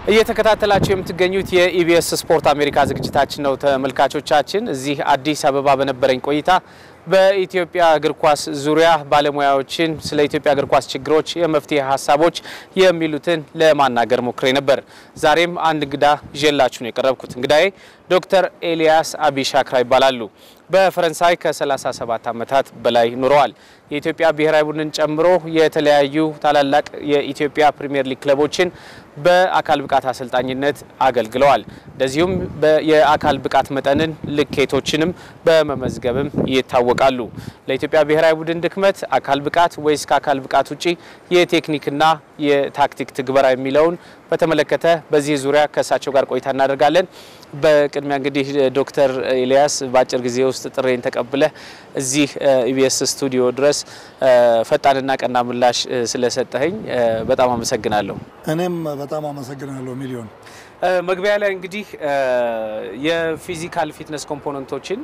እየተከታተላችሁ የምትገኙት የኢቢኤስ ስፖርት አሜሪካ ዝግጅታችን ነው። ተመልካቾቻችን እዚህ አዲስ አበባ በነበረኝ ቆይታ በኢትዮጵያ እግር ኳስ ዙሪያ ባለሙያዎችን ስለ ኢትዮጵያ እግር ኳስ ችግሮች፣ የመፍትሄ ሀሳቦች የሚሉትን ለማናገር ሞክሬ ነበር። ዛሬም አንድ እንግዳ ይዤላችሁ ነው የቀረብኩት። እንግዳዬ ዶክተር ኤልያስ አቢሻክራ ይባላሉ። በፈረንሳይ ከ37 ዓመታት በላይ ኑረዋል። የኢትዮጵያ ብሔራዊ ቡድንን ጨምሮ የተለያዩ ታላላቅ የኢትዮጵያ ፕሪሚየር ሊግ ክለቦችን በአካል ብቃት አሰልጣኝነት አገልግለዋል። እንደዚሁም የአካል ብቃት መጠንን ልኬቶችንም በመመዝገብም ይታወቃሉ። ለኢትዮጵያ ብሔራዊ ቡድን ድክመት አካል ብቃት ወይስ ከአካል ብቃት ውጪ የቴክኒክና የታክቲክ ትግበራ የሚለውን በተመለከተ በዚህ ዙሪያ ከእሳቸው ጋር ቆይታ እናደርጋለን። በቅድሚያ እንግዲህ ዶክተር ኤልያስ በአጭር ጊዜ ውስጥ ጥሬን ተቀብለህ እዚህ ኢቢኤስ ስቱዲዮ ድረስ ፈጣንና ቀና ምላሽ ስለሰጠኸኝ በጣም አመሰግናለሁ። እኔም በጣም አመሰግናለሁ ሚሊዮን። መግቢያ ላይ እንግዲህ የፊዚካል ፊትነስ ኮምፖነንቶችን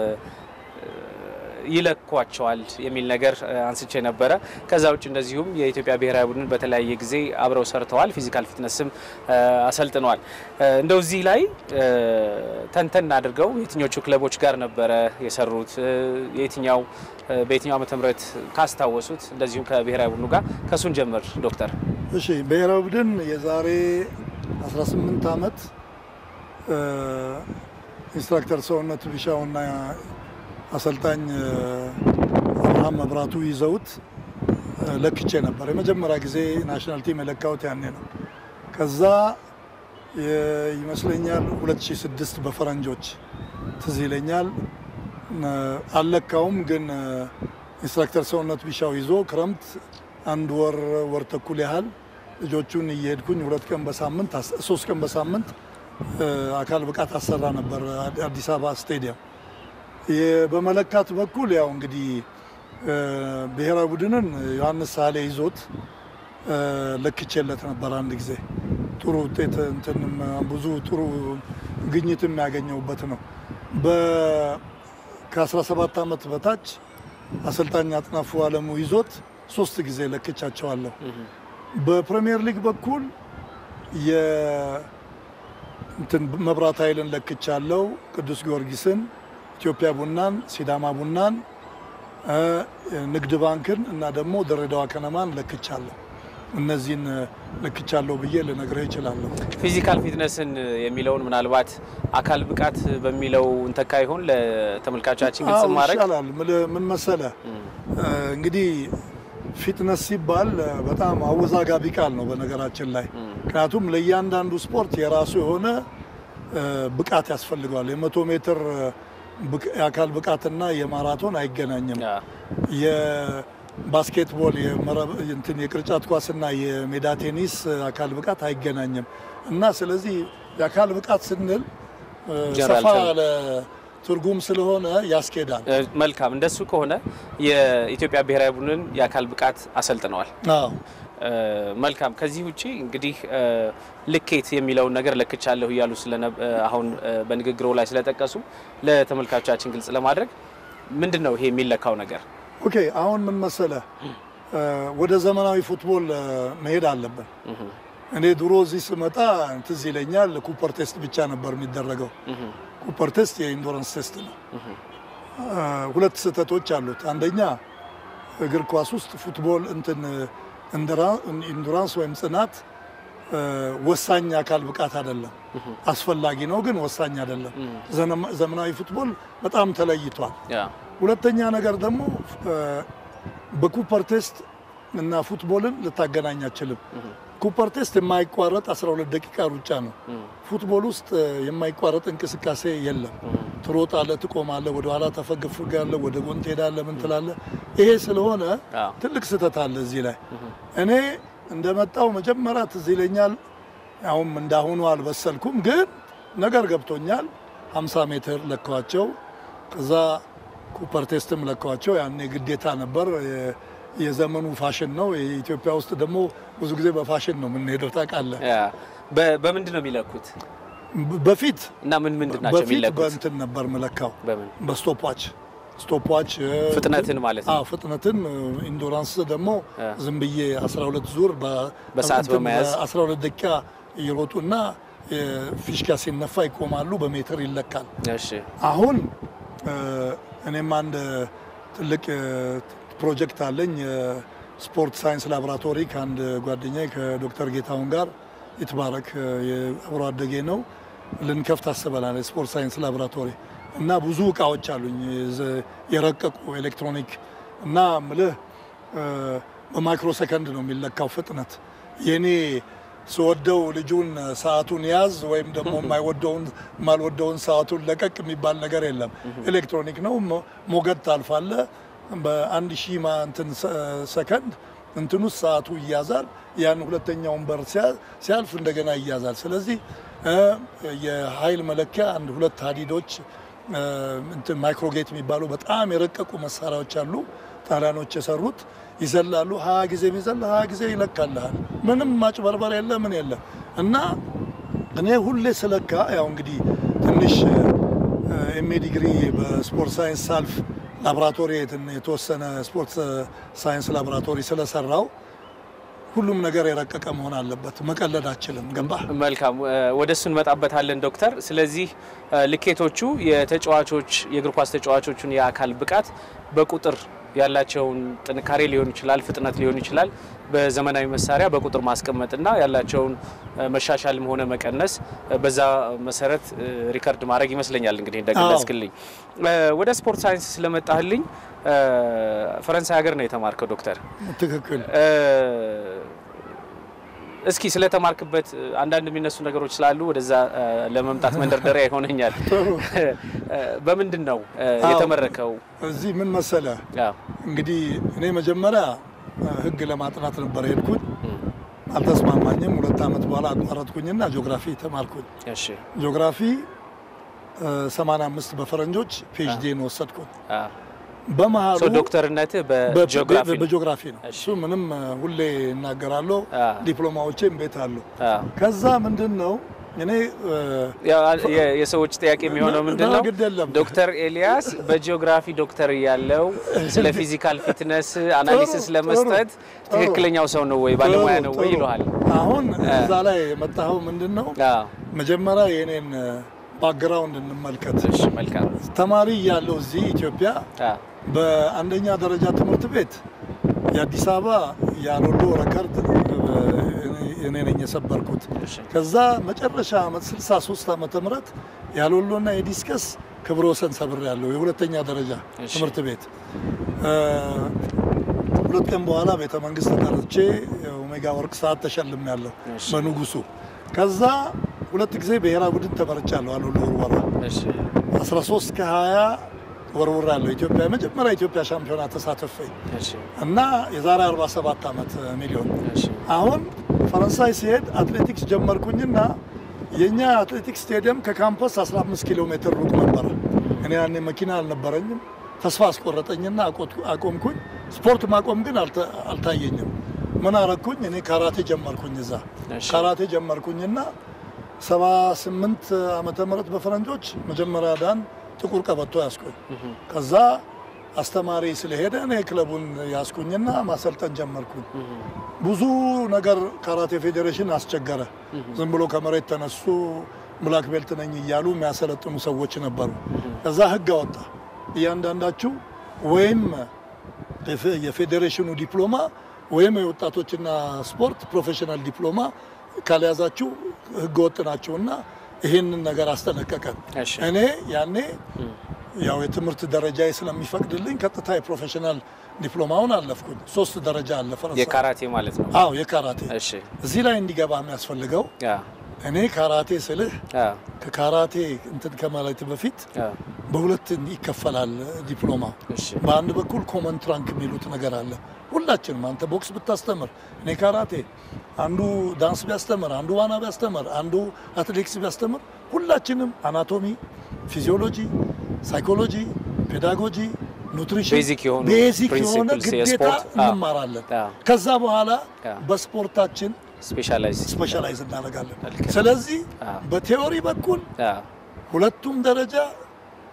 ይለኳቸዋል የሚል ነገር አንስቼ ነበረ። ከዛ ውጭ እንደዚሁም የኢትዮጵያ ብሔራዊ ቡድን በተለያየ ጊዜ አብረው ሰርተዋል፣ ፊዚካል ፊትነስም አሰልጥነዋል። እንደው እዚህ ላይ ተንተን አድርገው የትኞቹ ክለቦች ጋር ነበረ የሰሩት የትኛው በየትኛው ዓመተ ምህረት ካስታወሱት፣ እንደዚሁም ከብሔራዊ ቡድኑ ጋር ከሱን ጀምር ዶክተር። እሺ ብሔራዊ ቡድን የዛሬ 18 ዓመት ኢንስትራክተር ሰውነት ቢሻውና አሰልጣኝ አብርሃም መብራቱ ይዘውት ለክቼ ነበር። የመጀመሪያ ጊዜ ናሽናል ቲም የለካሁት ያኔ ነው። ከዛ ይመስለኛል 2006 በፈረንጆች ትዝ ይለኛል። አልለካውም፣ ግን ኢንስትራክተር ሰውነት ቢሻው ይዞ ክረምት አንድ ወር ወር ተኩል ያህል ልጆቹን እየሄድኩኝ ሁለት ቀን በሳምንት ሶስት ቀን በሳምንት አካል ብቃት አሰራ ነበር አዲስ አበባ ስቴዲየም። በመለካት በኩል ያው እንግዲህ ብሔራዊ ቡድንን ዮሐንስ ሳሌ ይዞት ለክቼለት ነበር አንድ ጊዜ ጥሩ ውጤት እንትንም ብዙ ጥሩ ግኝት የሚያገኘውበት ነው። ከ17 ዓመት በታች አሰልጣኝ አጥናፉ አለሙ ይዞት ሶስት ጊዜ ለክቻቸዋለሁ። በፕሪሚየር ሊግ በኩል መብራት ኃይልን ለክቻለሁ፣ ቅዱስ ጊዮርጊስን ኢትዮጵያ ቡናን፣ ሲዳማ ቡናን፣ ንግድ ባንክን እና ደግሞ ድሬዳዋ ከነማን ለክቻለሁ። እነዚህን ለክቻለሁ ብዬ ልነግርህ እችላለሁ። ፊዚካል ፊትነስን የሚለውን ምናልባት አካል ብቃት በሚለው እንተካ ይሆን ለተመልካቾቻችን ግልጽ ማድረግ ይቻላል። ምን መሰለ እንግዲህ ፊትነስ ሲባል በጣም አወዛጋቢ ቃል ነው በነገራችን ላይ ምክንያቱም ለእያንዳንዱ ስፖርት የራሱ የሆነ ብቃት ያስፈልገዋል። የመቶ ሜትር የአካል ብቃትና የማራቶን አይገናኝም። የባስኬትቦል እንትን የቅርጫት ኳስና የሜዳ ቴኒስ አካል ብቃት አይገናኝም እና ስለዚህ የአካል ብቃት ስንል ሰፋ ያለ ትርጉም ስለሆነ ያስኬዳል። መልካም። እንደሱ ከሆነ የኢትዮጵያ ብሔራዊ ቡድንን የአካል ብቃት አሰልጥነዋል። አዎ መልካም። ከዚህ ውጪ እንግዲህ ልኬት የሚለውን ነገር ለክቻለሁ እያሉ አሁን በንግግሮ ላይ ስለጠቀሱ ለተመልካቾቻችን ግልጽ ለማድረግ ምንድን ነው ይሄ የሚለካው ነገር? ኦኬ አሁን ምን መሰለ ወደ ዘመናዊ ፉትቦል መሄድ አለብን። እኔ ድሮ እዚህ ስመጣ ትዝ ይለኛል ኩፐር ቴስት ብቻ ነበር የሚደረገው። ኩፐር ቴስት የኢንዶረንስ ቴስት ነው። ሁለት ስህተቶች አሉት። አንደኛ እግር ኳስ ውስጥ ፉትቦል እንትን ኢንዱራንስ ወይም ጽናት ወሳኝ አካል ብቃት አይደለም። አስፈላጊ ነው፣ ግን ወሳኝ አይደለም። ዘመናዊ ፉትቦል በጣም ተለይቷል። ሁለተኛ ነገር ደግሞ በኩፐር ቴስት እና ፉትቦልን ልታገናኝ አችልም። ኩፐር ቴስት የማይቋረጥ 12 ደቂቃ ሩጫ ነው። ፉትቦል ውስጥ የማይቋረጥ እንቅስቃሴ የለም። ትሮጣለህ፣ ትቆማለህ፣ ወደኋላ ተፈግፍጋለህ፣ ወደ ጎን ትሄዳለህ፣ ምን ትላለህ። ይሄ ስለሆነ ትልቅ ስህተት አለ እዚህ ላይ። እኔ እንደመጣው መጀመሪያ ትዝ ይለኛል። ያውም እንዳሁኑ አልበሰልኩም፣ ግን ነገር ገብቶኛል። 50 ሜትር ለካዋቸው፣ ከዛ ኩፐር ቴስትም ለካዋቸው። ያኔ ግዴታ ነበር። የዘመኑ ፋሽን ነው። ኢትዮጵያ ውስጥ ደግሞ ብዙ ጊዜ በፋሽን ነው የምንሄደው ታውቃለህ። በምንድን ነው የሚለኩት? በፊት እና ምን ምንድን ናቸው በፊት የሚለኩት? በእንትን ነበር ምለካው በምን በስቶፕዋች ስቶፕዋች ፍጥነትን ማለት ነው። አዎ ፍጥነትን ኢንዱራንስ ደግሞ አ። ዝም ብዬ 12 ዙር በ- በሰዓት እንትን በመያዝ 12 ደቂቃ እየሮጡና ፊሽካ ሲነፋ ይቆማሉ። በሜትር ይለካል። እሺ አሁን እ፣ እኔም አንድ ትልቅ እ፣ ፕሮጀክት አለኝ የስፖርት ሳይንስ ላቦራቶሪ ከአንድ ጓደኛዬ ከዶክተር ጌታሁን ጋር ይትባረክ እ፣ የአብሮ አደጌ ነው ልንከፍት አስበናል። የስፖርት ሳይንስ ላቦራቶሪ እና ብዙ እቃዎች አሉኝ የዘ- የረቀቁ ኤሌክትሮኒክ እና ምልህ እ፣ በማይክሮ ሰከንድ ነው የሚለካው ፍጥነት የኔ ስወደው ልጁን ሰዓቱን ያዝ ወይም ደግሞ የማይወደውን የማልወደውን ሰዓቱን ለቀቅ የሚባል ነገር የለም። ኤሌክትሮኒክ ነው። ሞ- ሞገድ ታልፋለ። በአንድ ሺህ ማ- እንትን ሰ- ሰከንድ እንትን ውስጥ ሰዓቱ ይያዛል። ያን ሁለተኛውን በር ሲያ- ሲያልፍ እንደገና ይያዛል። ስለዚህ እ፣ የኃይል መለኪያ አንድ ሁለት ሀዲዶች እ፣ እንትን ማይክሮጌት የሚባሉ በጣም የረቀቁ መሳሪያዎች አሉ። ጣሊያኖች የሰሩት ይዘላሉ። ሀያ ጊዜ ቢዘል ሀያ ጊዜ ይለካልሃል። ምንም ማጭበርበር የለ ምን የለ እና እኔ ሁሌ ስለካ ያው እንግዲህ ትንሽ ኤምኤ ዲግሪ በስፖርት ሳይንስ ሳልፍ ላቦራቶሪ የትን- የተወሰነ ስፖርት ሳይንስ ላቦራቶሪ ስለሰራው ሁሉም ነገር የረቀቀ መሆን አለበት። መቀለድ አችልም። ገባህ? መልካም እ፣ ወደ እሱ እንመጣበታለን ዶክተር። ስለዚህ እ፣ ልኬቶቹ የተጫዋቾች የእግር ኳስ ተጫዋቾቹን የአካል ብቃት በቁጥር ያላቸውን ጥንካሬ ሊሆን ይችላል፣ ፍጥነት ሊሆን ይችላል፣ በዘመናዊ መሳሪያ በቁጥር ማስቀመጥና ያላቸውን እ፣ መሻሻልም ሆነ መቀነስ እ፣ በዛ መሰረት እ፣ ሪከርድ ማድረግ ይመስለኛል እንግዲህ እንደገለጽክልኝ። እ፣ ወደ ስፖርት ሳይንስ ስለመጣህልኝ እ፣ ፈረንሳይ ሀገር ነው የተማርከው ዶክተር። ትክክል። እ፣ እስኪ ስለተማርክበት እ፣ አንዳንድ የሚነሱ ነገሮች ስላሉ ወደዛ እ፣ ለመምጣት መንደርደሪያ ይሆነኛል። እ፣ በምንድን ነው እ፣ አዎ። የተመረከው? እዚህ ምን መሰለ አዎ። እንግዲህ እኔ መጀመሪያ እ፣ ሕግ ለማጥናት ነበር የሄድኩኝ። አልተስማማኝም። ሁለት ዓመት በኋላ አቋረጥኩኝና ጂኦግራፊ ተማርኩኝ። እሺ። ጂኦግራፊ እ፣ 85 በፈረንጆች ፒኤችዲን ወሰድኩኝ። አዎ። በመሀሉ ሶ ዶክተርነትህ በጂኦግራፊ ነው? በጂኦግራፊ ነው። እሺ። እሱ ምንም እ፣ ሁሌ እናገራለሁ። አ። ዲፕሎማዎቼም ቤት አሉ። አዎ። ከዛ ምንድን ነው እኔ እ፣ ያው የ- የሰዎች ጥያቄ የሚሆነው ምንድን ነው? ግድ የለም ዶክተር ኤልያስ በጂኦግራፊ ዶክተር እያለው ስለ ፊዚካል ፊትነስ አናሊሲስ ጥሩ፣ ለመስጠት ጥሩ። ትክክለኛው ሰው ነው ወይ ባለሙያ ጥሩ፣ ነው ወይ ጥሩ። ይለዋል። አሁን እዛ ላይ የመጣኸው ምንድን ነው? አዎ። መጀመሪያ የኔን ባክግራውንድ እንመልከት። እሺ፣ መልካም። ተማሪ እያለሁ እዚህ ኢትዮጵያ አዎ። በአንደኛ ደረጃ ትምህርት ቤት የአዲስ አበባ የአሎሎ ረከርድ እኔ ነኝ የሰበርኩት። እሺ። ከዛ መጨረሻ ዓመት 63 ዓመተ ምህረት የአሎሎና የዲስከስ ክብረ ወሰን ሰብር ያለው የሁለተኛ ደረጃ እሺ። ትምህርት ቤት እ፣ ሁለት ቀን በኋላ ቤተ መንግስት ተጠርቼ የኦሜጋ ወርቅ ሰዓት ተሸልም ያለው እሺ። በንጉሱ። ከዛ ሁለት ጊዜ ብሔራዊ ቡድን ተመርጫለሁ አሎሎ ወርወራ እሺ። 13 ከ20 ወርውር ያለው ኢትዮጵያ የመጀመሪያ ኢትዮጵያ ሻምፒዮና ተሳተፈ እሺ። እና የዛሬ 47 ዓመት ሚሊዮን እሺ። አሁን ፈረንሳይ ሲሄድ አትሌቲክስ ጀመርኩኝና የእኛ አትሌቲክስ ስቴዲየም ከካምፐስ 15 ኪሎ ሜትር ሩቅ ነበረ። እኔ ያኔ መኪና አልነበረኝም። ተስፋ አስቆረጠኝና አቆት- አቆምኩኝ። ስፖርት ማቆም ግን አልተ- አልታየኝም። ምን አረግኩኝ? እኔ ካራቴ ጀመርኩኝ እዛ እሺ። ካራቴ ጀመርኩኝና 78 ዓመተ ምህረት በፈረንጆች መጀመሪያ ዳን ጥቁር ቀበቶ ያስኩኝ። ከዛ አስተማሪ ስለሄደ እኔ ክለቡን ያስኩኝና ማሰልጠን ጀመርኩኝ። ብዙ ነገር ካራቴ ፌዴሬሽን አስቸገረ። ዝም ብሎ ከመሬት ተነሱ ብላክ ቤልት ነኝ እያሉ የሚያሰለጥኑ ሰዎች ነበሩ። ከዛ ህግ አወጣ። እያንዳንዳችሁ ወይም የፌ- የፌዴሬሽኑ ዲፕሎማ ወይም የወጣቶችና ስፖርት ፕሮፌሽናል ዲፕሎማ ካልያዛችሁ ህገ ወጥ ናችሁና ይህንን ነገር አስጠነቀቀን። እሺ። እኔ ያኔ ያው የትምህርት ደረጃዬ ስለሚፈቅድልኝ ቀጥታ የፕሮፌሽናል ዲፕሎማውን አለፍኩኝ። ሶስት ደረጃ አለ ፈረንሳይ። የካራቴ ማለት ነው። አዎ የካራቴ እሺ። እዚህ ላይ እንዲገባ የሚያስፈልገው አዎ። እኔ ካራቴ ስልህ አዎ። ከካራቴ እንትን ከማለት በፊት አዎ። በሁለት ይከፈላል ዲፕሎማ። እሺ። በአንድ በኩል ኮመን ትራንክ የሚሉት ነገር አለ። ሁላችንም አንተ ቦክስ ብታስተምር፣ እኔ ካራቴ፣ አንዱ ዳንስ ቢያስተምር፣ አንዱ ዋና ቢያስተምር፣ አንዱ አትሌቲክስ ቢያስተምር፣ ሁላችንም አናቶሚ፣ ፊዚዮሎጂ፣ ሳይኮሎጂ፣ ፔዳጎጂ፣ ኑትሪሽን ቤዚክ የሆኑ ቤዚክ የሆነ principles ግዴታ የስፖርት፣ አዎ። እንማራለን። አዎ። ከዛ በኋላ አዎ። በስፖርታችን ስፔሻላይዝ ስፔሻላይዝ እናደርጋለን። ልክ ነው። ስለዚህ አዎ። በቴዎሪ በኩል አዎ። ሁለቱም ደረጃ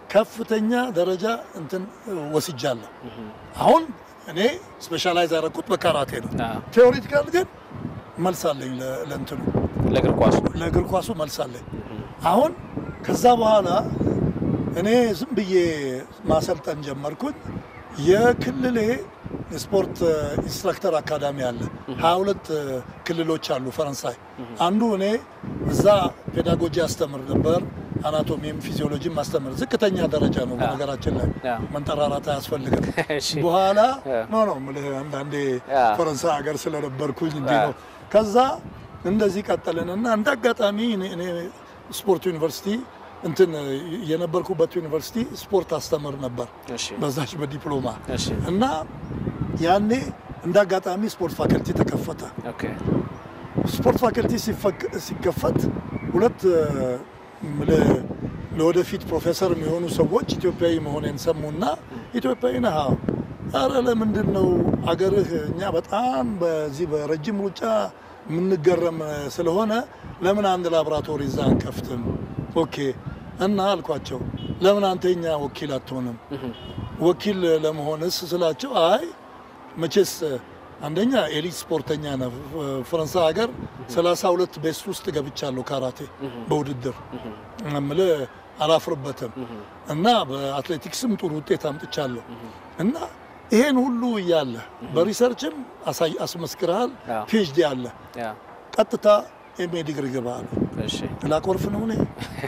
ከፍተኛ ደረጃ እንትን ወስጃለሁ። አሁን እኔ ስፔሻላይዝ ያደረኩት በካራቴ ነው። አዎ። ቴዎሪቲካል ግን መልሳለኝ ለእንትኑ ለእግር ኳሱ ለእግር ኳሱ መልሳለኝ። አሁን ከዛ በኋላ እኔ ዝም ብዬ ማሰልጠን ጀመርኩኝ። የክልሌ ስፖርት ኢንስትራክተር አካዳሚ አለ። ሀያ ሁለት ክልሎች አሉ ፈረንሳይ። አንዱ እኔ እዛ ፔዳጎጂ አስተምር ነበር። አናቶሚም ፊዚዮሎጂም ማስተምር ዝቅተኛ ደረጃ ነው። በነገራችን ላይ ያ። መንጠራራት አያስፈልግም። እሺ። በኋላ ያ። ኖ ነው የምልህ አንዳንዴ ያ። ፈረንሳይ ሀገር ስለነበርኩኝ እንዲህ ያ። ነው። ከዛ እንደዚህ ቀጠልንና እንደ አጋጣሚ እኔ- እኔ ስፖርት ዩኒቨርሲቲ እንትን የነበርኩበት ዩኒቨርሲቲ ስፖርት አስተምር ነበር እሺ በዛች በዲፕሎማ እሺ እና ያኔ እንደ አጋጣሚ ስፖርት ፋከልቲ ተከፈተ። ኦኬ ስፖርት ፋከልቲ ሲፈክ- ሲከፈት ሁለት እ፣ ምልህ ለወደፊት ፕሮፌሰር የሚሆኑ ሰዎች ኢትዮጵያዊ መሆኔን ሰሙና ኢትዮጵያዊ ነህ? አዎ። ኧረ ለምንድን ነው አገርህ እኛ በጣም በዚህ በረጅም ሩጫ የምንገረም ስለሆነ ለምን አንድ ላቦራቶሪ እዛ አንከፍትም? ኦኬ እና አልኳቸው ለምን አንተ የኛ ወኪል አትሆንም? ወኪል ለመሆንስ ስላቸው አይ መቼስ አንደኛ ኤሊት ስፖርተኛ ነው። ፈረንሳይ ሀገር 32 ቤስት ውስጥ ገብቻለሁ ካራቴ በውድድር እምልህ አላፍርበትም። እና በአትሌቲክስም ጥሩ ውጤት አምጥቻለሁ። እና ይሄን ሁሉ እያለ በሪሰርችም አሳይ አስመስክረሃል፣ አዎ። ፒኤችዲ አለ፣ ያ ቀጥታ ኤምኤ ዲግሪ ግባ አለ። እሺ ላኮርፍ ነው እኔ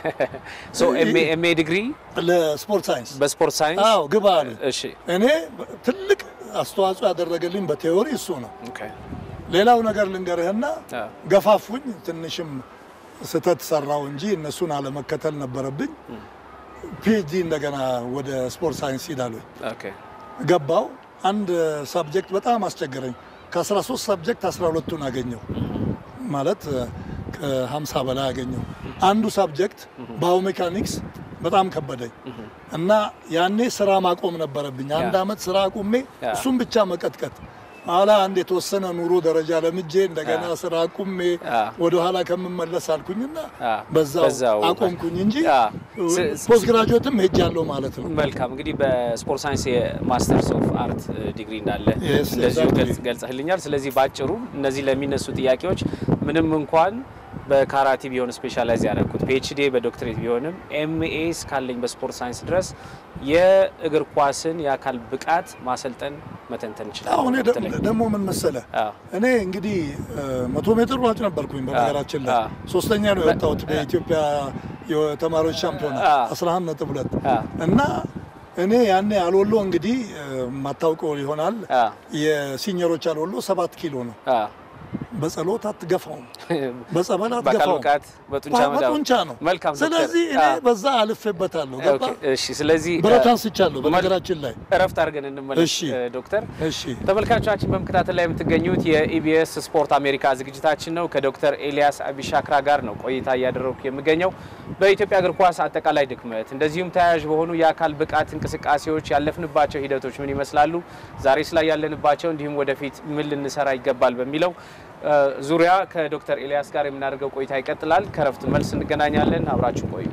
ሶ ኤምኤ ኤምኤ ዲግሪ ለስፖርት ሳይንስ በስፖርት ሳይንስ አዎ ግባ አለ። እሺ እኔ ትልቅ አስተዋጽኦ ያደረገልኝ በቴዎሪ እሱ ነው። ኦኬ ሌላው ነገር ልንገርህና አ ገፋፉኝ። ትንሽም ስህተት ሰራው እንጂ እነሱን አለመከተል ነበረብኝ። ፒኤችዲ እንደገና ወደ ስፖርት ሳይንስ ሂዳለሁ። ኦኬ ገባው። አንድ ሳብጀክት በጣም አስቸገረኝ። ከ13 ሳብጀክት 12ቱን አገኘው ማለት ከ50 በላይ አገኘው። አንዱ ሳብጀክት ባዮሜካኒክስ በጣም ከበደኝ እና ያኔ ስራ ማቆም ነበረብኝ። አንድ ያ። አመት ስራ አቁሜ ያ። እሱም ብቻ መቀጥቀጥ ኋላ አንድ የተወሰነ ኑሮ ደረጃ ለምጄ እንደገና ያ። ስራ አቁሜ ያ። ወደኋላ ከምመለስ አልኩኝና ያ። በዛው በዛው አቆምኩኝ እንጂ ያ። ስ- ስ- ፖስት ግራጁዌትም ሄጃለሁ ማለት ነው። መልካም እንግዲህ በስፖርት ሳይንስ የማስተርስ ኦፍ አርት ዲግሪ እንዳለ Yes, እንደዚሁ exactly. ገልጽ- ገልጸህልኛል። ስለዚህ ባጭሩ እነዚህ ለሚነሱ ጥያቄዎች ምንም እንኳን በካራቲ ቢሆን ስፔሻላይዝ ያደረግኩት ፒኤችዲ በዶክትሬት ቢሆንም ኤምኤ እስካለኝ በስፖርት ሳይንስ ድረስ የእግር ኳስን የአካል ብቃት ማሰልጠን መተንተን አሁን ይችላል። ደግሞ ምን መሰለ አዎ። እኔ እንግዲህ እ፣ መቶ ሜትር ሯጭ ነበርኩኝ በነገራችን ላይ አ። ሶስተኛ ነው የወጣሁት በኢትዮጵያ የተማሪዎች ሻምፒዮና አ። 11 ነጥብ ሁለት አ። እና እኔ ያኔ አልወሎ እንግዲህ እ፣ የማታውቀው ይሆናል አ። የሲኒየሮች አልወሎ ሰባት ኪሎ ነው። አ። በጸሎት አትገፋውም፣ በጸበል በአካል አትገፋውም። ብቃት በጡንቻ መዳበር በጡንቻ ነው። መልካም ዶክተር። ስለዚህ እኔ አ። በዛ አልፌበታለሁ። ገባ ኦኬ፣ እሺ። ስለዚህ ብረት አ፣ አንስቻለሁ በነገራችን ላይ እረፍት አድርገን እንመለስ እሺ። እ፣ ዶክተር እሺ ተመልካቾቻችን በመከታተል ላይ የምትገኙት የኢቢኤስ ስፖርት አሜሪካ ዝግጅታችን ነው። ከዶክተር ኤልያስ አቢሻክራ ጋር ነው ቆይታ እያደረጉ የምገኘው። በኢትዮጵያ እግር ኳስ አጠቃላይ ድክመት፣ እንደዚሁም ተያያዥ በሆኑ የአካል ብቃት እንቅስቃሴዎች ያለፍንባቸው ሂደቶች ምን ይመስላሉ፣ ዛሬስ ላይ ያለንባቸው፣ እንዲሁም ወደፊት ምን ልንሰራ ይገባል በሚለው እ፣ ዙሪያ ከዶክተር ኤልያስ ጋር የምናደርገው ቆይታ ይቀጥላል። ከረፍት መልስ እንገናኛለን። አብራችሁ ቆዩ።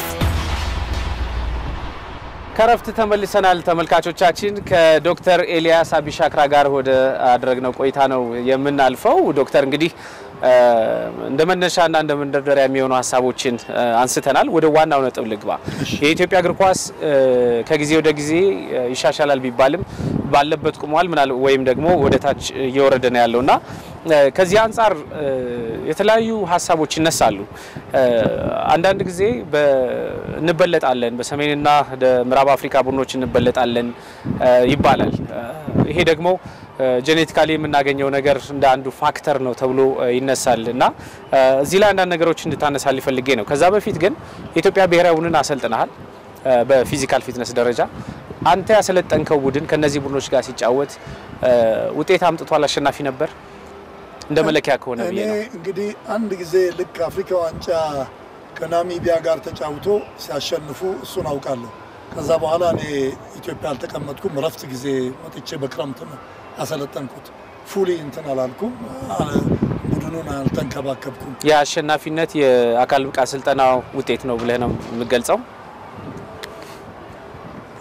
ከረፍት ተመልሰናል ተመልካቾቻችን። ከዶክተር ኤልያስ አቢሻክራ ጋር ወደ አደረግነው ቆይታ ነው የምናልፈው። ዶክተር እንግዲህ እ፣ እንደ መነሻና እንደ መንደርደሪያ የሚሆኑ ሀሳቦችን እ፣ አንስተናል። ወደ ዋናው ነጥብ ልግባ። የኢትዮጵያ እግር ኳስ እ፣ ከጊዜ ወደ ጊዜ እ፣ ይሻሻላል ቢባልም ባለበት ቁሟል ምናል ወይም ደግሞ ወደ ታች እየወረደ ነው ያለው እና እ፣ ከዚህ አንጻር እ፣ የተለያዩ ሀሳቦች ይነሳሉ። እ፣ አንዳንድ ጊዜ በ- እንበለጣለን፣ በሰሜንና ወደ ምዕራብ አፍሪካ ቡድኖች እንበለጣለን እ፣ ይባላል። እ፣ ይሄ ደግሞ ጄኔቲካሊ የምናገኘው ነገር እንደ አንዱ ፋክተር ነው ተብሎ እ፣ ይነሳል እና እ፣ እዚህ ላይ አንዳንድ ነገሮች እንድታነሳል ፈልጌ ነው። ከዛ በፊት ግን የኢትዮጵያ ብሔራዊ ቡድን አሰልጥነሃል እ፣ በፊዚካል ፊትነስ ደረጃ አንተ ያሰለጠንከው ቡድን ከነዚህ ቡድኖች ጋር ሲጫወት እ፣ ውጤት አምጥቷል? አሸናፊ ነበር? እንደ መለኪያ ከሆነ እኔ ብዬ ነው። እንግዲህ አንድ ጊዜ ልክ አፍሪካ ዋንጫ ከናሚቢያ ጋር ተጫውቶ ሲያሸንፉ እሱን አውቃለሁ። ከዛ በኋላ እኔ ኢትዮጵያ አልተቀመጥኩም። እረፍት ጊዜ መጥቼ በክረምት ነው ያሰለጠንኩት። ፉሊ እንትን አላልኩም፣ አለ- ቡድኑን አልተንከባከብኩም። የአሸናፊነት የአካል ብቃት ስልጠና ውጤት ነው ብለህ ነው የምገልጸው?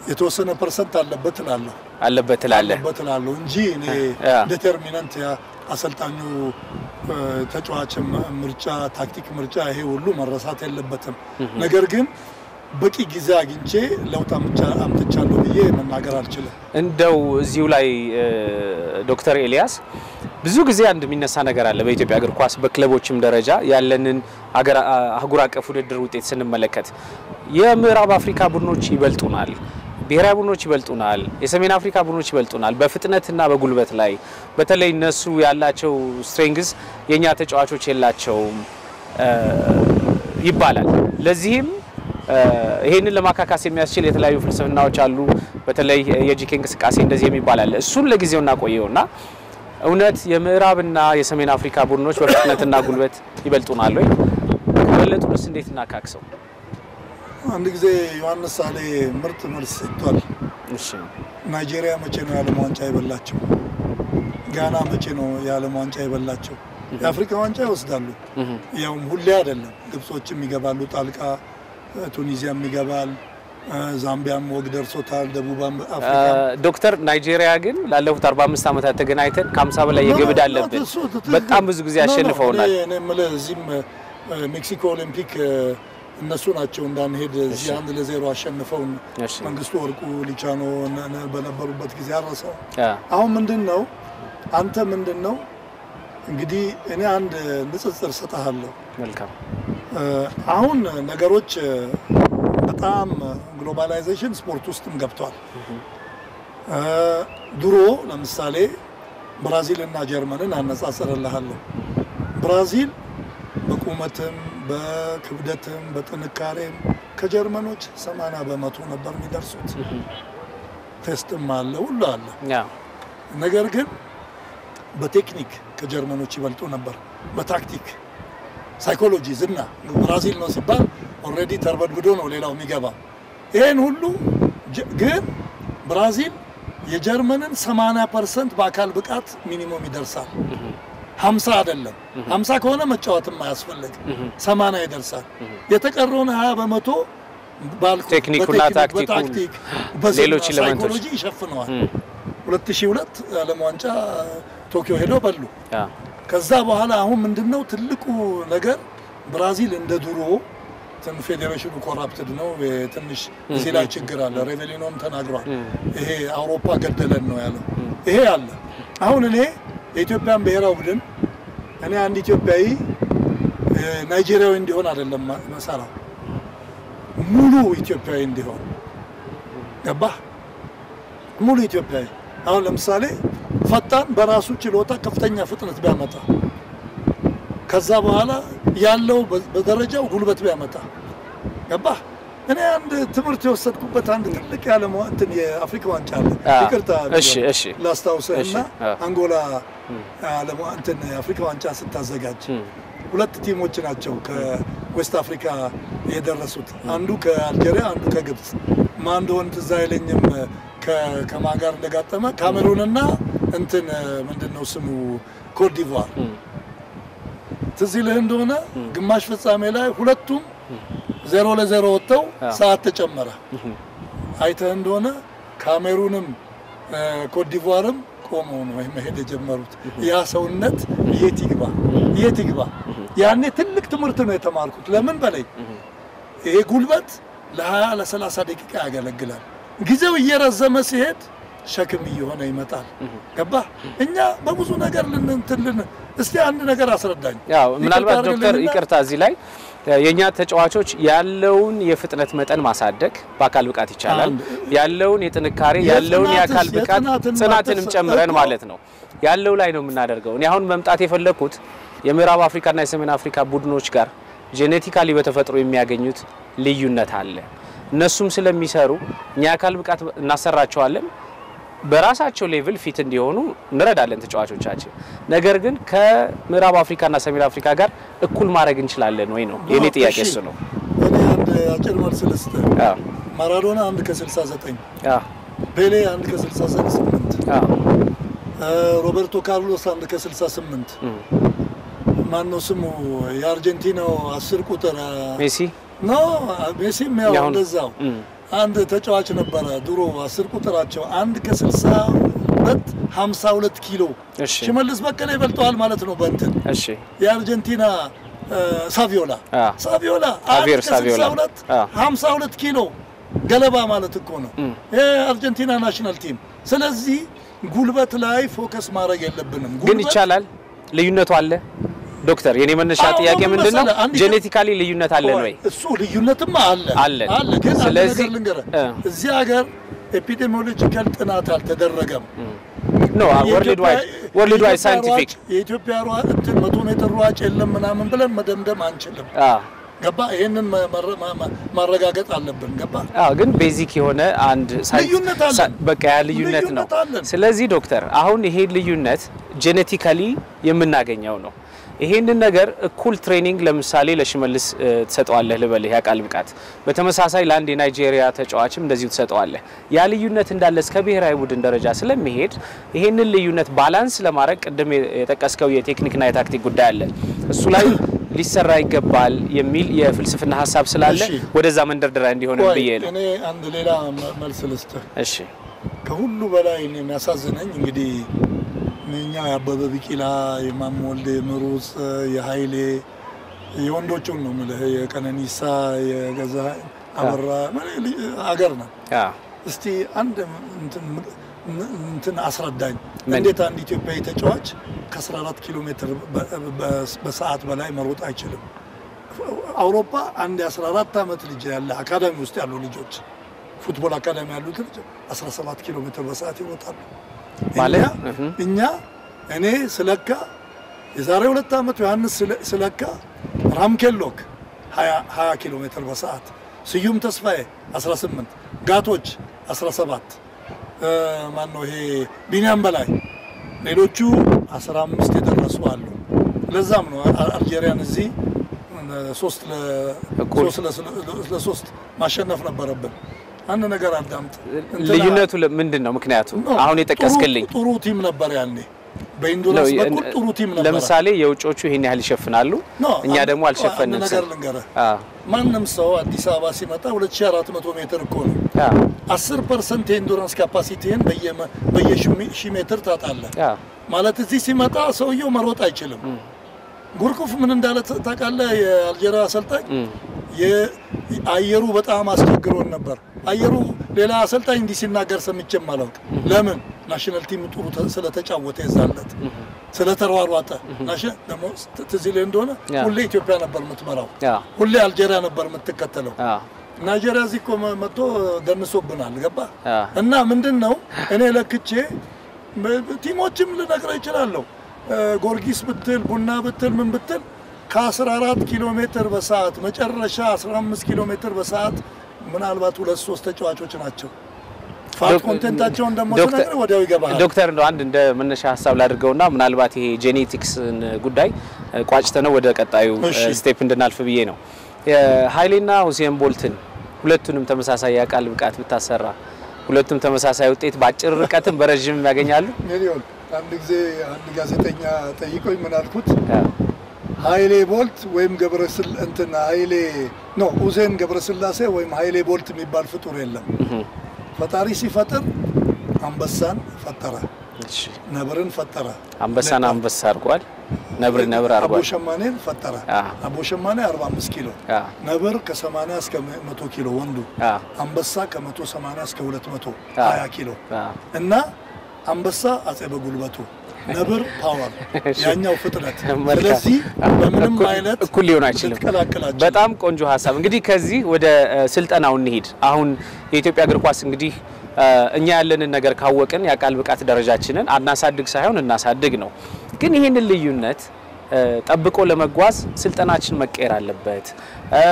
የተወሰነ ፐርሰንት አለበት እላለሁ አለበት ትላለህ። አለበት እላለሁ እንጂ እኔ ያ። ዴተርሚናንት ያ አሰልጣኙ እ፣ ተጫዋች ም- ምርጫ፣ ታክቲክ ምርጫ ይሄ ሁሉ መረሳት የለበትም። ነገር ግን በቂ ጊዜ አግኝቼ ለውጥ አምቻ- አምጥቻለሁ ብዬ መናገር አልችልም። እንደው እዚሁ ላይ እ፣ ዶክተር ኤልያስ ብዙ ጊዜ አንድ የሚነሳ ነገር አለ በኢትዮጵያ እግር ኳስ በክለቦችም ደረጃ ያለንን አገር- አህጉር አቀፍ ውድድር ውጤት ስንመለከት የምዕራብ አፍሪካ ቡድኖች ይበልጡናል፣ ብሔራዊ ቡድኖች ይበልጡናል፣ የሰሜን አፍሪካ ቡድኖች ይበልጡናል በፍጥነትና በጉልበት ላይ በተለይ እነሱ ያላቸው ስትሬንግዝ የእኛ ተጫዋቾች የላቸውም እ፣ ይባላል። ለዚህም እ፣ ይሄንን ለማካካስ የሚያስችል የተለያዩ ፍልስፍናዎች አሉ። በተለይ የጂኬ እንቅስቃሴ እንደዚህ የሚባል አለ። እሱን ለጊዜው እናቆየውና እውነት የምዕራብና የሰሜን አፍሪካ ቡድኖች በፍጥነትና ጉልበት ይበልጡናል ወይ? ከበለጡንስ እንዴት እናካክሰው? አንድ ጊዜ ዮሐንስ ሳሌ ምርጥ መልስ ሰጥቷል። እሺ ናይጄሪያ መቼ ነው የዓለም ዋንጫ የበላቸው? ጋና መቼ ነው የዓለም ዋንጫ የበላቸው? የአፍሪካ ዋንጫ ይወስዳሉ። ያውም ሁሌ አይደለም። ግብጾችም ይገባሉ ጣልቃ፣ ቱኒዚያም ይገባል፣ ዛምቢያም ወግ ደርሶታል። ደቡብ አፍሪካ ዶክተር ናይጄሪያ ግን ላለፉት 45 ዓመታት ተገናኝተን ከ50 በላይ የግብድ አለብን። እሱ ትክክል። በጣም ብዙ ጊዜ ኖ፣ ኖ፣ አሸንፈውናል። እኔ- እኔ የምልህ እዚህም እ፣ ሜክሲኮ ኦሊምፒክ እ፣ እነሱ ናቸው እንዳንሄድ እዚህ አንድ ለዜሮ አሸንፈውን እሺ። መንግስቱ ወርቁ ሊቻኖ ነ- ነ- በነበሩበት ጊዜ አረሰው። አ፣ አሁን ምንድን ነው አንተ ምንድን ነው እንግዲህ እኔ አንድ ንጽጽር ሰጠሃለሁ። መልካም እ፣ አሁን ነገሮች እ፣ በጣም ግሎባላይዜሽን ስፖርት ውስጥም ገብቷል። እ፣ ድሮ ለምሳሌ ብራዚል እና ጀርመንን አነጻጽርልሃለሁ። ብራዚል በቁመትም በክብደትም በጥንካሬም ከጀርመኖች 80 በመቶ ነበር የሚደርሱት። ቴስትም አለ ሁሉ አለ። ያ ነገር ግን በቴክኒክ ከጀርመኖች ይበልጡ ነበር። በታክቲክ ሳይኮሎጂ፣ ዝና ብራዚል ነው ሲባል ኦልሬዲ ተርበድብዶ ነው ሌላው የሚገባው። ይህን ሁሉ ጀ- ግን ብራዚል የጀርመንን 80 ፐርሰንት በአካል ብቃት ሚኒመም ይደርሳል። 50 አይደለም። 50 ከሆነ መጫወትም አያስፈልግ 80 ይደርሳል። የተቀረውን 20 በመቶ ባልኩ ቴክኒኩና በቴክኒክ፣ ታክቲኩ፣ በታክቲክ በዝና ሌሎች ኤሌመንቶች። ሳይኮሎጂ ይሸፍነዋል። 2002 ዓለም ዋንጫ ቶኪዮ ሄደው በሉ። ያ ከዛ በኋላ አሁን ምንድነው ትልቁ ነገር ብራዚል እንደ ድሮ ትን ፌዴሬሽኑ ኮራፕትድ ነው። ትንሽ እዚህ ላይ ችግር አለ። ሬቬሊኖም ተናግሯል። ይሄ አውሮፓ ገደለን ነው ያለው። ይሄ አለ። አሁን እኔ የኢትዮጵያን ብሔራዊ ቡድን እኔ አንድ ኢትዮጵያዊ እ፣ ናይጄሪያዊ እንዲሆን አይደለም ማ- መሰራው ሙሉ ኢትዮጵያዊ እንዲሆን ገባህ? ሙሉ ኢትዮጵያዊ አሁን ለምሳሌ ፈጣን በራሱ ችሎታ ከፍተኛ ፍጥነት ቢያመጣ ከዛ በኋላ ያለው በ- በደረጃው ጉልበት ቢያመጣ ገባህ? እኔ አንድ ትምህርት የወሰድኩበት አንድ ትልቅ የዓለም ዋ- እንትን የአፍሪካ ዋንጫ አለ። አ፣ ይቅርታ እሺ፣ እሺ። ላስታውስህ እሺ፣ እና አ። አንጎላ ዓለም ዋ- እንትን የአፍሪካ ዋንጫ ስታዘጋጅ ሁለት ቲሞች ናቸው ከዌስት አፍሪካ የደረሱት። አንዱ ከአልጄሪያ፣ አንዱ ከግብፅ። ማን እንደሆነ ትዝ አይለኝም ከ- ከማን ጋር እንደጋጠመ ካሜሩንና እንትን ምንድን ነው ስሙ ኮትዲቯር ትዝ ይልህ እንደሆነ ግማሽ ፍጻሜ ላይ ሁለቱም ዜሮ ለዜሮ ወጥተው ሰዓት ተጨመረ። አይተህ እንደሆነ ካሜሩንም እ፣ ኮትዲቯርም ቆመው ነው መሄድ የጀመሩት። ያ ሰውነት የት ይግባ የት ይግባ? ያኔ ትልቅ ትምህርት ነው የተማርኩት። ለምን በላይ ይሄ ጉልበት ለ20 ለ30 ደቂቃ ያገለግላል። ጊዜው እየረዘመ ሲሄድ ሸክም እየሆነ ይመጣል። ገባህ? እኛ በብዙ ነገር ልንትልን እስቲ አንድ ነገር አስረዳኝ። ያው ምናልባት ይቅርታ ዶክተር አድርግልኝና ይቅርታ እዚህ ላይ የእኛ ተጫዋቾች ያለውን የፍጥነት መጠን ማሳደግ በአካል ብቃት ይቻላል። አንድ- ያለውን የጥንካሬ ያለውን የጽናትስ- የአካል ብቃት የጽናትን ጽናትንም ማተስ- ጨምረን እኮ- ማለት ነው ያለው ላይ ነው የምናደርገው። እኔ አሁን መምጣት የፈለግኩት የምዕራብ አፍሪካና የሰሜን አፍሪካ ቡድኖች ጋር ጄኔቲካሊ በተፈጥሮ የሚያገኙት ልዩነት አለ። እነሱም ስለሚሰሩ እኛ የአካል ብቃት እናሰራቸዋለን በራሳቸው ሌቭል ፊት እንዲሆኑ እንረዳለን ተጫዋቾቻችን። ነገር ግን ከምዕራብ አፍሪካና ሰሜን አፍሪካ ጋር እኩል ማድረግ እንችላለን ወይ ነው የኔ ጥያቄ። እሺ። እሱ ነው። እኔ አንድ አጭር መልስ ልስጥህ። አዎ፣ ማራዶና አንድ ከ69 አዎ፣ ፔሌ አንድ ከ68 አዎ። ሮበርቶ ካርሎስ አንድ ከ68 እም። ማነው ስሙ የአርጀንቲናው አስር ቁጥር አ፣ ሜሲ ኖ ሜሲም ያው ያሁን- እንደዛው እም፣ አንድ ተጫዋች ነበረ ድሮ አስር ቁጥራቸው አንድ ከስልሳ ሁለት ሀምሳ ሁለት ኪሎ እሺ። ሽመልስ በቀለ ይበልጠዋል ማለት ነው በእንትን እሺ የአርጀንቲና እ፣ ሳቪዮላ አ። ሳቪዮላ ጃቪየር አንድ ሳቪዮላ። ከስልሳ ሁለት አ። ሀምሳ ሁለት ኪሎ ገለባ ማለት እኮ ነው የአርጀንቲና ናሽናል ቲም። ስለዚህ ጉልበት ላይ ፎከስ ማድረግ የለብንም። ግን ጉልበት- ይቻላል። ልዩነቱ አለ ዶክተር። የኔ መነሻ አዎ፣ ጥያቄ ምን ምንድን ነው? መሰለህ፣ አንድ ጄኔቲካሊ ልዩነት አለን ወይ? እሱ ልዩነትም አለ አለ። አለ። ግን አንድ ስለዚህ- ነገር ልንገርህ፣ እ። እዚህ ሀገር ኤፒዴሚዮሎጂካል ጥናት አልተደረገም። ኖ ወርልድ ዋይድ ወርልድ ዋይድ ሳይንቲፊክ የኢትዮጵያ ሯጭ እንትን መቶ ሜትር ሯጭ የለም ምናምን ብለን መደምደም አንችልም። ገባ? ይሄንን መ- መረ- ማ- ማ- ማረጋገጥ አለብን። ገባ? አዎ ግን ቤዚክ የሆነ አንድ ሳይንስ- ልዩነት አለን። ሳ- በቃ ያ ልዩነት ነው። ልዩነት አለን። ስለዚህ ዶክተር አሁን ይሄ ልዩነት ጄኔቲካሊ የምናገኘው ነው። ይሄንን ነገር እኩል ትሬኒንግ ለምሳሌ ለሽመልስ እ, ትሰጠዋለህ ልበልህ የአካል ብቃት፣ በተመሳሳይ ለአንድ የናይጄሪያ ተጫዋችም እንደዚሁ ትሰጠዋለህ። ያ ልዩነት እንዳለ እስከ ብሔራዊ ቡድን ደረጃ ስለሚሄድ ይሄንን ልዩነት ባላንስ ለማድረግ ቅድም የ- የጠቀስከው የቴክኒክና የታክቲክ ጉዳይ አለ እሱ ላይ ሊሰራ ይገባል የሚል የፍልስፍና ሀሳብ ስላለ እሺ። ወደዛ መንደርደሪያ እንዲሆን ቆይ፣ ብዬ ነው። እኔ አንድ ሌላ መ- መልስ ልስጥህ። እሺ ከሁሉ በላይ እኔ የሚያሳዝነኝ እንግዲህ እኛ የአበበ ቢቂላ፣ የማሞ ወልዴ ምሩጽ፣ የኃይሌ የወንዶቹን ነው የምልህ የቀነኒሳ፣ የገዛ አበራ አገር ነው። አ እስቲ አንድ እንትን እንትን አስረዳኝ። ምን? እንዴት አንድ ኢትዮጵያዊ ተጫዋች ከ14 ኪሎ ሜትር በ- በ- በሰዓት በላይ መሮጥ አይችልም? አውሮፓ አንድ የ14 ዓመት ልጅ ያለ አካዳሚ ውስጥ ያሉ ልጆች ፉትቦል አካዳሚ ያሉት ልጅ 17 ኪሎ ሜትር በሰዓት ይወጣሉ። ማለት? እኛ- እህ። እኛ እኔ ስለካ የዛሬ ሁለት ዓመት ዮሐንስ ስለ- ስለካ ራምኬሎክ 20 ኪሎ ሜትር በሰዓት ስዩም ተስፋዬ 18 ጋቶች 17 ማን ነው ይሄ ቢኒያም በላይ ሌሎቹ 15 የደረሱ አሉ። ለዛም ነው አ- አልጄሪያን እዚህ ሶስት ለ- እኩል። ሶስት ለ- ለሶስት ማሸነፍ ነበረብን። አንድ ነገር አዳምጥ። እንትና- ልዩነቱ ለ- ምንድን ነው ምክንያቱ? ነው። አሁን የጠቀስክልኝ ጥሩ ጥሩ ቲም ነበር ያኔ በኢንዱራንስ ነው። በኩል ጥሩ ቲም ነበር። ለምሳሌ የውጮቹ ይህን ያህል ይሸፍናሉ፣ እኛ ደግሞ አልሸፈንም። አንድ ነገር ስል ልንገርህ፣ አ ማንም ሰው አዲስ አበባ ሲመጣ 2400 ሜትር እኮ ነው። አ 10 ፐርሰንት የኢንዱራንስ ካፓሲቲህን በየሺ ሜትር ታጣለህ። አ ማለት እዚህ ሲመጣ ሰውየው መሮጥ አይችልም። ጉርኩፍ ምን እንዳለ ታውቃለህ? የአልጄሪያ አሰልጣኝ የ- አየሩ በጣም አስቸግሮን ነበር። አየሩ ሌላ አሰልጣኝ እንዲህ ሲናገር ሰምቼም አላውቅም። ለምን ናሽናል ቲም ጥሩ ተ- ስለተጫወተ የዛለት ስለተሯሯጠ ናሽናል ደግሞ ት- ትዝ ይልህ እንደሆነ ያ። ሁሌ ኢትዮጵያ ነበር የምትመራው፣ ያ ሁሌ አልጄሪያ ነበር የምትከተለው። አ ናይጄሪያ እዚህ እኮ መ- መጥቶ ደንሶብናል። ገባ አ እና ምንድን ነው እኔ ለክቼ በ- ቲሞችም ልነግርህ እችላለሁ። እ፣ ጊዮርጊስ ብትል ቡና ብትል ምን ብትል ከ14 ኪሎ ሜትር በሰዓት መጨረሻ 15 ኪሎ ሜትር በሰዓት ምናልባት ሁለት ሶስት ተጫዋቾች ናቸው። ፋት ዶክ- ኮንቴንታቸውን ደግሞ ዶክተር- ስነግርህ ወዲያው ይገባሃል። ዶክተር እንደው አንድ እንደ መነሻ ሀሳብ ላድርገውና ምናልባት ይሄ ጄኔቲክስን ጉዳይ እ, ቋጭተነው ወደ ቀጣዩ እሺ። ስቴፕ እንድናልፍ ብዬ ነው። ኃይሌና ሁሴን ቦልትን ሁለቱንም ተመሳሳይ የአካል ብቃት ብታሰራ ሁለቱም ተመሳሳይ ውጤት በአጭር ርቀትም በረዥም ያገኛሉ። ሚሊዮን አንድ ጊዜ አንድ ጋዜጠኛ ጠይቆኝ ምን አልኩት? አ ኃይሌ ቦልት ወይም ገብረስል እንትን ኃይሌ ኖ ሁሴን ገብረስላሴ ወይም ኃይሌ ቦልት የሚባል ፍጡር የለም። ፈጣሪ ሲፈጥር አንበሳን ፈጠረ፣ እሺ ነብርን ፈጠረ፣ አንበሳን አንበሳ አድርጓል፣ ነብር ነብር አቦ አድርጓል። ሸማኔን ፈጠረ። አ አቦ ሸማኔ 45 ኪሎ፣ አ ነብር ከ80 እስከ 100 ኪሎ ወንዱ፣ አ አንበሳ ከ180 እስከ 220 አ ኪሎ አ እና አንበሳ አጼ በጉልበቱ ነብር ፓወር እሺ። ያኛው ፍጥነት። መልካም። ስለዚህ በምንም እኩል- አይነት እኩል ሊሆን አይችልም። ልትቀላቅላቸው በጣም ቆንጆ ሀሳብ። እንግዲህ ከዚህ ወደ እ, ስልጠናው እንሂድ። አሁን የኢትዮጵያ እግር ኳስ እንግዲህ እ, እኛ ያለንን ነገር ካወቅን የአካል ብቃት ደረጃችንን አናሳድግ ሳይሆን እናሳድግ ነው። ግን ይህንን ልዩነት እ, ጠብቆ ለመጓዝ ስልጠናችን መቀየር አለበት። እ,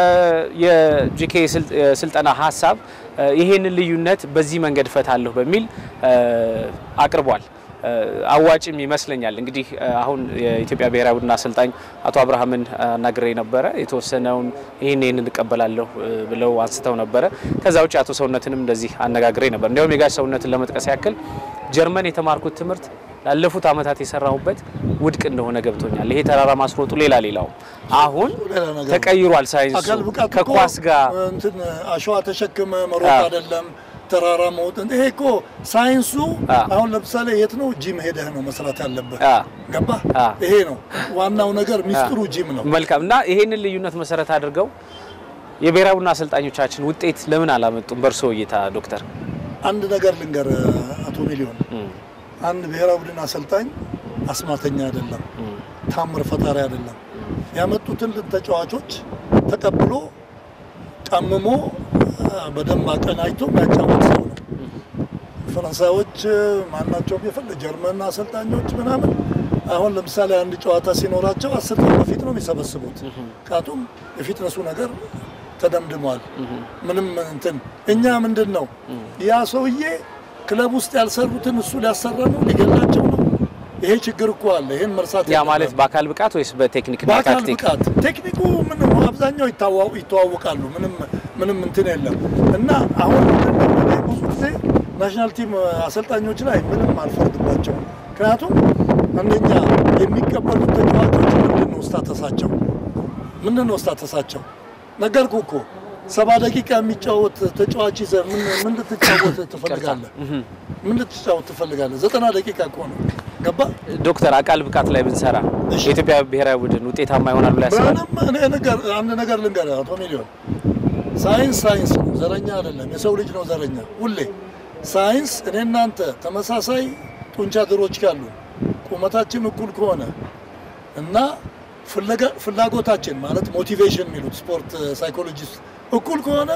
የጂኬ ስል- የስልጠና ሀሳብ እ, ይህንን ልዩነት በዚህ መንገድ እፈታለሁ በሚል እ, አቅርቧል። እ, አዋጭም ይመስለኛል። እንግዲህ እ, አሁን የኢትዮጵያ ብሔራዊ ቡድን አሰልጣኝ አቶ አብርሃምን አናግሬ ነበረ። የተወሰነውን ይህን ይህን እንቀበላለሁ እ, ብለው አንስተው ነበረ። ከዛ ውጭ አቶ ሰውነትንም እንደዚህ አነጋግሬ ነበር። እንዲያውም የጋሽ ሰውነትን ለመጥቀስ ያክል ጀርመን የተማርኩት ትምህርት ላለፉት ዓመታት የሰራሁበት ውድቅ እንደሆነ ገብቶኛል። ይሄ ተራራ ማስሮጡ ሌላ ሌላው አሁን ሌላ ነገር ነው። ተቀይሯል ሳይንሱ አካል ብቃት እኮ ከኳስ ጋር እንትን አሸዋ ተሸክመ መሮጥ አዎ። አይደለም፣ ተራራ መውጣት። ይሄ እኮ ሳይንሱ አዎ። አሁን ለምሳሌ የት ነው ጂም ሄደህ ነው መስራት ያለብህ። አ ገባ? አዎ። ይሄ ነው ዋናው ነገር፣ ሚስጥሩ ጂም ነው። መልካም እና ይሄንን ልዩነት መሰረት አድርገው የብሔራዊ ቡድን አሰልጣኞቻችን ውጤት ለምን አላመጡም? በእርሶ እይታ ዶክተር? አንድ ነገር ልንገር አቶ ሚሊዮን፣ አንድ ብሔራዊ ቡድን አሰልጣኝ አስማተኛ አይደለም፣ ታምር ፈጣሪ አይደለም። ያመጡትን ተጫዋቾች ተቀብሎ ቀምሞ በደንብ አቀናጅቶ የሚያጫወት ሰው ነው። ፈረንሳዮች ማናቸውም የፈለ ጀርመን አሰልጣኞች ምናምን አሁን ለምሳሌ አንድ ጨዋታ ሲኖራቸው አስር ቀን በፊት ነው የሚሰበስቡት። ምክንያቱም የፊትነሱ ነገር ተደምድሟል። ምንም እንትን እኛ ምንድን ነው ያ ሰውዬ ክለብ ውስጥ ያልሰሩትን እሱ ሊያሰራ ነው ሊገላቸው ነው። ይሄ ችግር እኮ አለ። ይሄን መርሳት ያ የለብንም። ማለት በአካል ብቃት ወይስ በቴክኒክና በአካል ታክቲክ? ብቃት ቴክኒኩ ምንም አብዛኛው ይታዋ- ይተዋወቃሉ። ምንም ምንም እንትን የለም እና አሁን ምንድን ነው እኔ ብዙ ጊዜ ናሽናል ቲም አሰልጣኞች ላይ ምንም አልፈርድባቸውም። ምክንያቱም አንደኛ የሚቀበሉት ተጫዋቾች ምንድን ነው ስታተሳቸው ምንድን ነው ስታተሳቸው ነገርኩ እኮ ሰባ ደቂቃ የሚጫወት ተጫዋች ይዘህ ምን ምን ልትጫወት ትፈልጋለህ? ምን ልትጫወት ትፈልጋለህ? ዘጠና ደቂቃ እኮ ነው ገባ ዶክተር አካል ብቃት ላይ ብንሰራ እሺ። የኢትዮጵያ ብሔራዊ ቡድን ውጤታማ ይሆናል ብሎ ያስባል? ምንም እኔ ነገር አንድ ነገር ልንገርህ አቶ ሚሊዮን፣ ሳይንስ ሳይንስ ነው፣ ዘረኛ አይደለም። የሰው ልጅ ነው ዘረኛ ሁሌ። ሳይንስ እኔ እናንተ ተመሳሳይ ጡንቻ ድሮች ካሉ ቁመታችን እኩል ከሆነ እና ፍለጋ- ፍላጎታችን ማለት ሞቲቬሽን የሚሉት ስፖርት ሳይኮሎጂስት እኩል ከሆነ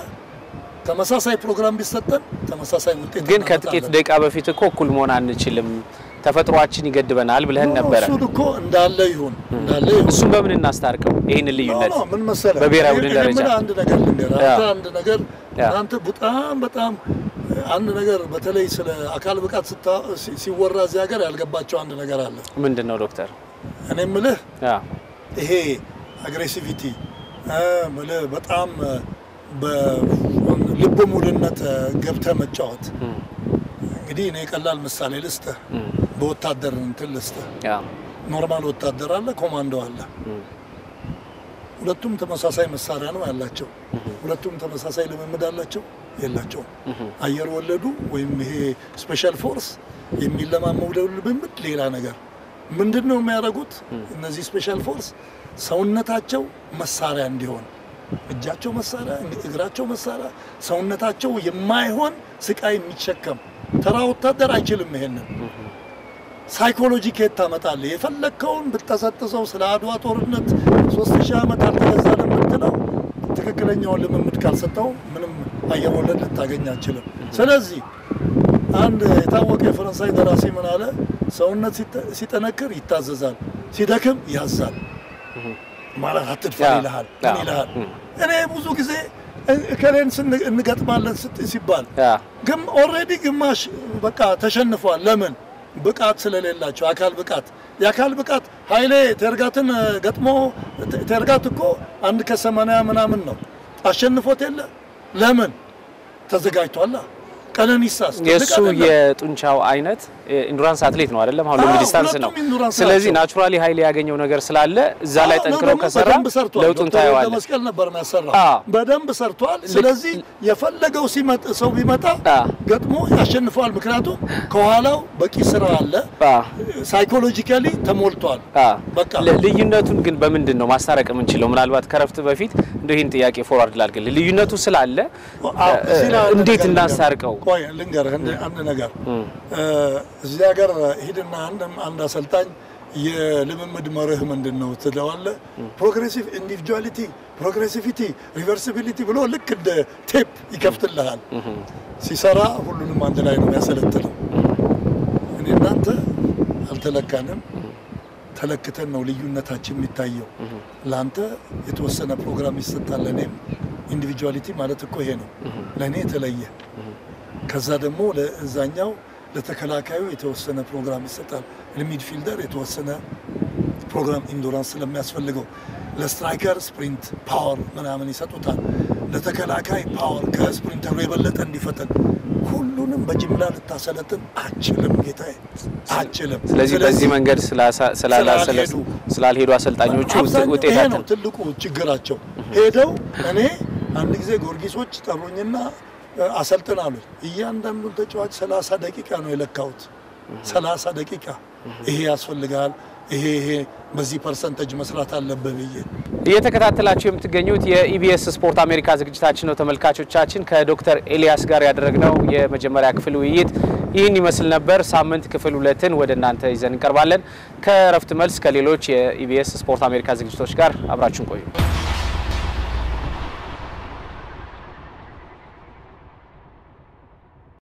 ተመሳሳይ ፕሮግራም ቢሰጠን ተመሳሳይ ውጤት ግን ከጥቂት እናመጣለን። ደቂቃ በፊት እኮ እኩል መሆን አንችልም፣ ተፈጥሯችን ይገድበናል ብለህን ኖ፣ ኖ፣ ነበረ። እሱን እኮ እንዳለ ይሁን እንዳለ ይሁን እሱን በምን እናስታርቀው ይህንን ልዩነት? ኖ፣ ኖ፣ ምን መሰለህ በብሔራዊ እኔ- ቡድን እኔ ደረጃ የምልህ አንድ ነገር ልንገርህ። ያ። አንተ አንድ ነገር ያ። እናንተ በጣም በጣም አንድ ነገር በተለይ ስለ አካል ብቃት ስታ- ሲ- ሲወራ እዚህ ሀገር ያልገባቸው አንድ ነገር አለ። ምንድን ነው ዶክተር? እኔ የምልህ ያ ይሄ አግሬሲቪቲ እ፣ የምልህ በጣም በልብ ሙሉነት ገብተህ መጫወት። እም፣ እንግዲህ እኔ ቀላል ምሳሌ ልስጥህ፣ እም፣ በወታደር እንትን ልስጥህ። ያ ኖርማል ወታደር አለ፣ ኮማንዶ አለ። እም፣ ሁለቱም ተመሳሳይ መሳሪያ ነው ያላቸው። ሁለቱም ተመሳሳይ ልምምድ አላቸው የላቸውም። እም፣ አየር ወለዱ ወይም ይሄ ስፔሻል ፎርስ የሚለማመዱ ልምምድ ሌላ ነገር። ምንድን ነው የሚያደርጉት? እነዚህ ስፔሻል ፎርስ ሰውነታቸው መሳሪያ እንዲሆን እጃቸው መሳሪያ፣ እግራቸው መሳሪያ፣ ሰውነታቸው የማይሆን ስቃይ የሚሸከም ተራ ወታደር አይችልም ይሄንን ሳይኮሎጂ ከየት ታመጣለህ? የፈለግከውን ብትጠሰጥሰው ስለ አድዋ ጦርነት ሶስት ሺህ ዓመት አልተገዛንም ብትለው ትክክለኛውን ልምምድ ካልሰጠው ምንም አየር ወለድ ልታገኝ አችልም። ስለዚህ አንድ የታወቀ የፈረንሳይ ደራሲ ምን አለ? ሰውነት ሲጠ- ሲጠነክር ይታዘዛል፣ ሲደክም ያዛል። ማለት አትድፈር ያ፣ ይልሃል። ያ፣ ምን ይልሃል? እም። እኔ ብዙ ጊዜ እ- እከሌን ስን- እንገጥማለን ስት- ሲባል ያ ግን ኦልሬዲ ግማሽ በቃ ተሸንፏል። ለምን? ብቃት ስለሌላቸው አካል ብቃት የአካል ብቃት ኃይሌ ቴርጋትን እ፣ ገጥሞ ቴ- ቴርጋት እኮ አንድ ከሰማንያ ምናምን ነው አሸንፎት የለ ለምን? ተዘጋጅቷላ። ቀነኒሳስ ትልቅ የእሱ አይደለም? የጡንቻው አይነት ኢንዱራንስ አትሌት ነው አይደለም? አሁን ሎንግ አዎ፣ ዲስታንስ ነው። ሁለቱም ኢንዱራንስ ስለዚህ ናቸው። ናቹራሊ ኃይል ያገኘው ነገር ስላለ እዛ ላይ አዎ፣ ጠንክሮ ደግሞ ከሰራ በደንብ ሰርቷል። ለውጡን ዶክተር ታየዋለህ። መስቀል ነበር የሚያሰራው። አዎ። በደንብ ሰርቷል። ስለዚህ የፈለገው ሲመጥ ሰው ቢመጣ አዎ። ገጥሞ ያሸንፈዋል። ምክንያቱም ከኋላው በቂ ስራ አለ። አዎ፣ ሳይኮሎጂካሊ ተሞልቷል። አዎ። በቃ ል- ልዩነቱን ግን በምንድን ነው ማስታረቅ የምንችለው? ምናልባት ከረፍት በፊት እንደ ይህን ጥያቄ ፎርዋርድ ላድርግልህ። ልዩነቱ ስላለ አዎ፣ እዚህ ላይ አንድ እንዴት ነገር እናስታርቀው? ቆይ ልንገርህ አንድ- አንድ ነገር እም፣ እ፣ እዚህ ሀገር ሂድና አንድ አንድ አሰልጣኝ የልምምድ መርህ ምንድን ነው ትለዋለህ። ፕሮግሬሲቭ ኢንዲቪጁዋሊቲ፣ ፕሮግሬሲቪቲ፣ ሪቨርሲቢሊቲ ብሎ ልክ እንደ ቴፕ ይከፍትልሃል። ሲሰራ ሁሉንም አንድ ላይ ነው የሚያሰለጥነው። እኔ እናንተ አልተለካንም፣ ተለክተን ነው ልዩነታችን የሚታየው። ለአንተ የተወሰነ ፕሮግራም ይሰጣል፣ ለእኔም ኢንዲቪጁዋሊቲ ማለት እኮ ይሄ ነው። ለእኔ የተለየ ከዛ ደግሞ ለእዛኛው ለተከላካዩ የተወሰነ ፕሮግራም ይሰጣል። ለሚድፊልደር የተወሰነ ፕሮግራም ኢንዱራንስ ስለሚያስፈልገው፣ ለስትራይከር ስፕሪንት ፓወር ምናምን ይሰጡታል። ለተከላካይ ፓወር ከስፕሪንተሩ የበለጠ እንዲፈጠን ሁሉንም በጅምላ ልታሰለጥን አችልም ጌታዬ፣ አችልም። ስለዚህ በዚህ መንገድ ስላሳ- ስላላ- ስላልሄዱ ስላልሄዱ አሰልጣኞቹ አብዛኛው ውጤት ይሄ አጣ። ነው ትልቁ ችግራቸው። ሄደው እኔ አንድ ጊዜ ጊዮርጊሶች ጠሩኝና እ፣ አሰልጥን አሉኝ። እያንዳንዱን ተጫዋች ሰላሳ ደቂቃ ነው የለካሁት። ሰላሳ ደቂቃ ይሄ ያስፈልጋል፣ ይሄ ይሄ በዚህ ፐርሰንተጅ መስራት አለብህ ብዬ እየተከታተላችሁ የምትገኙት የኢቢኤስ ስፖርት አሜሪካ ዝግጅታችን ነው። ተመልካቾቻችን ከዶክተር ኤልያስ ጋር ያደረግነው የመጀመሪያ ክፍል ውይይት ይህን ይመስል ነበር። ሳምንት ክፍል ሁለትን ወደ እናንተ ይዘን እንቀርባለን። ከእረፍት መልስ ከሌሎች የኢቢኤስ ስፖርት አሜሪካ ዝግጅቶች ጋር አብራችሁን ቆዩ።